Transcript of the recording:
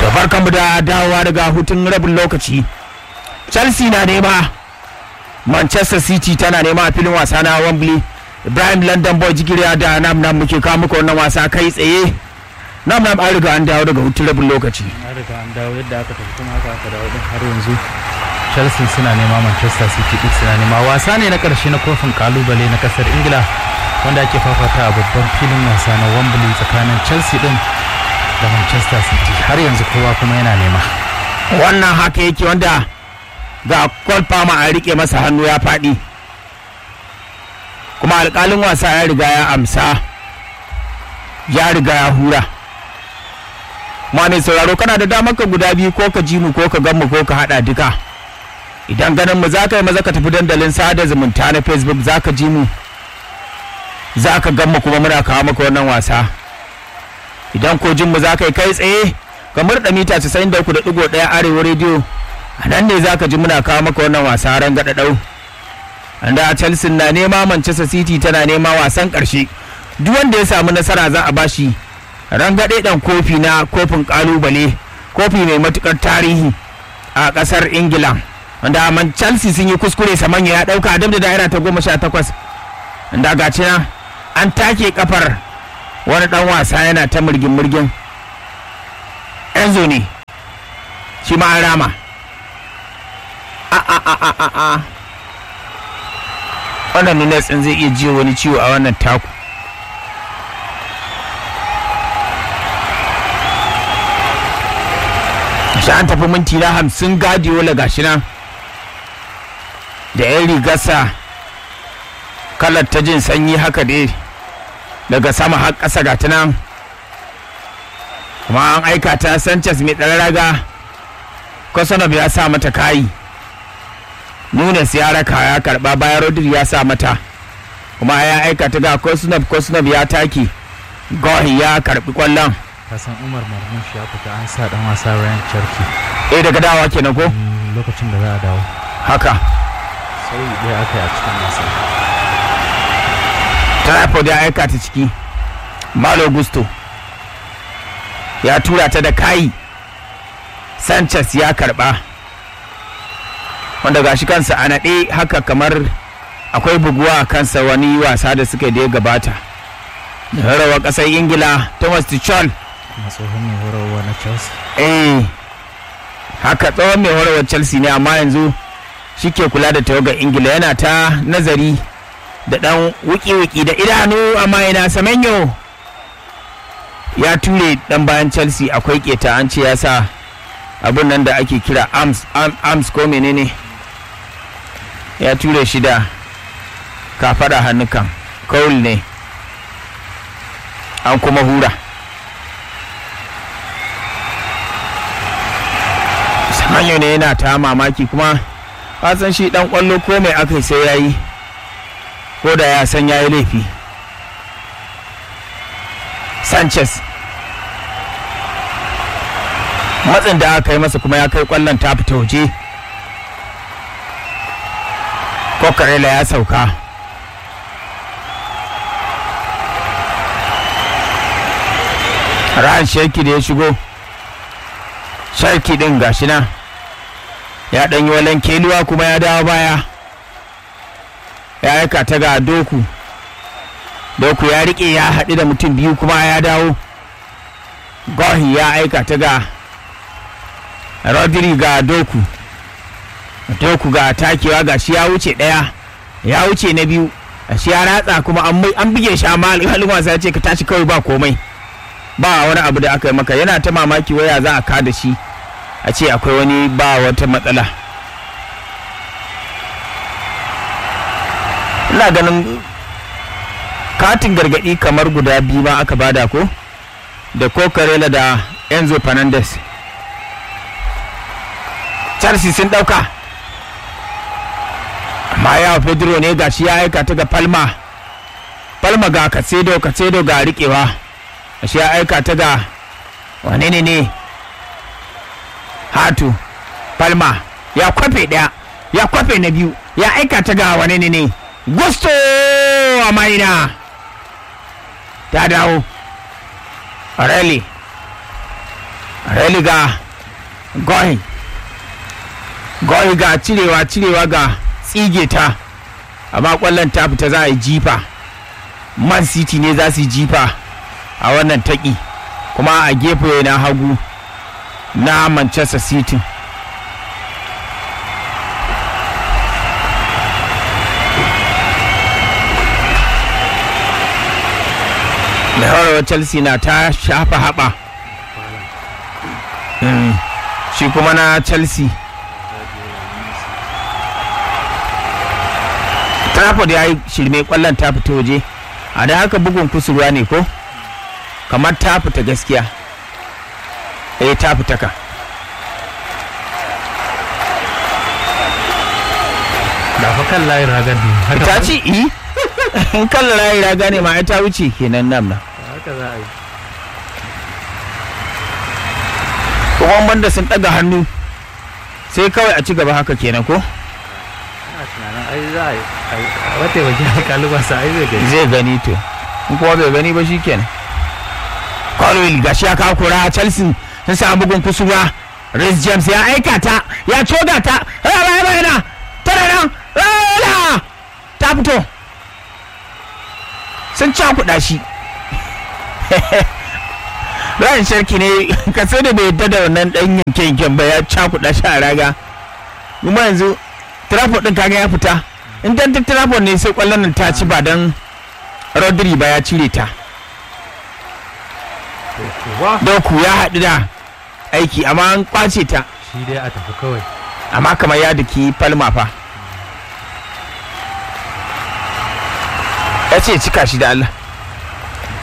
barkanmu da dawowa daga hutun rabin lokaci chelsea na nema manchester city tana nema a filin wasa na wembley ibrahim london boy jigiriya da nam nam muke kawo muku wannan wasa kai tsaye nam nam an riga an dawo daga hutun rabin lokaci an riga an dawo yadda aka tafi kuma haka aka dawo din har yanzu chelsea suna nema manchester city duk suna nema wasa ne na karshe na kofin kalubale na kasar ingila wanda ake fafata a babban filin wasa na wembley tsakanin chelsea din da manchester city har yanzu kowa kuma yana nema wannan haka yake wanda ga kwalfama a rike masa hannu ya faɗi kuma alƙalin wasa ya riga ya amsa ya riga ya hura ma mai sauraro kana da damar ka guda biyu ko ka ji mu ko ka gan mu ko ka haɗa duka idan ganin mu za ka yi maza ka tafi dandalin sada zumunta na facebook za ka ji mu za ka gan mu kuma muna kawo maka wannan wasa idan ko jin mu za ka yi kai tsaye ka murɗa mita 93.1 arewa rediyo a nan ne za ka ji muna kawo maka wannan wasa ran gaɗa ɗau da chelsea na nema manchester city tana nema wasan ƙarshe duk wanda ya samu nasara za a bashi rangaɗe ɗan kofi na kofin ƙalubale kofi mai matuƙar tarihi a ƙasar ingila wanda man chelsea sun yi kuskure samanya ya ɗauka dab da da'ira ta goma sha takwas da gaci nan an take kafar wani ɗan wasa yana ta murgin murgin enzo ne shi ma an rama a a a a a a wannan nunes ɗin zai iya jiyo wani ciwo a wannan taku shi an tafi minti na hamsin gadiola gashi nan da yan rigarsa kalar ta jin sanyi haka dai daga sama har ƙasa ga nan kuma an aika ta sanchez mai ɗan raga kosonob ya sa mata kayi nunes ya raka ya karba bayan rodri ya sa mata kuma ya aika ta ga kosonob kosonob ya take gohi ya karbi kwallon kasan umar marmush ya fita an sa dan wasa ryan cherky eh daga dawa kenan ko lokacin da za a dawo haka sauyi ɗaya aka yi a cikin wasa tripod ya aika ta ciki malo gusto ya tura ta da kayi sanchez ya karba wanda gashi kansa a naɗe haka kamar akwai buguwa a kansa wani wasa da suka da ya gabata rawa ƙasar ingila thomas tuchel kuma tsohon mai horarwa na chelsea eh haka tsohon mai horarwar chelsea ne amma yanzu shi ke kula da tawagar ingila yana ta nazari da ɗan wuki-wuki da idanu amma yana samenyo ya ture ɗan bayan chelsea akwai keta an ce ya sa abun nan da ake kira arms, arms ko menene ya ture shi da kafada hannukan kawul ne an kuma hura samanyo ne yana ta mamaki kuma san shi dan kwallo ko mai aka sai ya yi ko da ya san ya yi laifi sanchez matsin da aka yi masa kuma ya kai kwallon ta fita waje kokarela ya sauka ran sheki da ya shigo sharki din gashi nan ya dan yi walan keluwa kuma ya dawo baya ya aika ta ga doku doku ya rike ya haɗu da mutum biyu kuma ya dawo gohi ya aika ta ga rodri ga doku doku ga takewa ga shi ya wuce ɗaya ya wuce na biyu a shi ya ratsa kuma an buge shi amma alƙalin wasa ya ce ka tashi kawai ba komai ba wani abu da aka yi maka yana ta mamaki waya za a kada shi a ce akwai wani ba wata matsala ina ganin katin gargadi kamar guda biyu ma aka bada ko da kokarela da enzo fernandez chelsea sun dauka amma ya pedro ne ga shi ya aika ta ga palma palma ga kacedo kacedo ga rikewa shi ya aika ta ga wane ne ne hatu palma ya kwafe daya ya kwafe na biyu ya aika ta ga wane ne ne gusto a maina ta dawo rally religa goyi goyi ga cirewa cirewa ga tsige ta amma kwallon ta fita za a yi jifa man city ne za su yi jifa a wannan taƙi kuma a gefe na hagu na manchester city mai horarwa chelsea na ta shafa haɓa Mm, shi kuma na chelsea trafford ya yi shirme kwallon ta fita waje a da haka bugun kusurwa ne ko kamar ta fita gaskiya eh ta fita ka da fa kan layin ragar ne haka ta ci i in kalla rayu raga ne ma ai ta wuce kenan nan nan haka za a yi kuma banda sun ɗaga hannu sai kawai a ci gaba haka kenan ko ina tunanin ai za a yi a wata waje alƙalu ba sa ai zai gani zai gani to in kuma bai gani ba shikenan Colwell gashi ya kawo kura Chelsea sun samu bugun kusurwa Reece James ya aika ta ya coga ta raba bayana tana nan rana ta fito sun cakuɗa shi Ryan Sharki ne ka sai da bai yadda da wannan ɗan yanke yanken ba ya cakuɗa shi a raga kuma yanzu Trafford ɗin kaga ya fita in dan ta Trafford ne sai ƙwallon nan ta ci ba dan Rodri ba ya cire ta wa Doku ya haɗu da aiki amma an kwace ta shi dai a tafi kawai amma kamar ya daki falma fa ya ce cika shi da Allah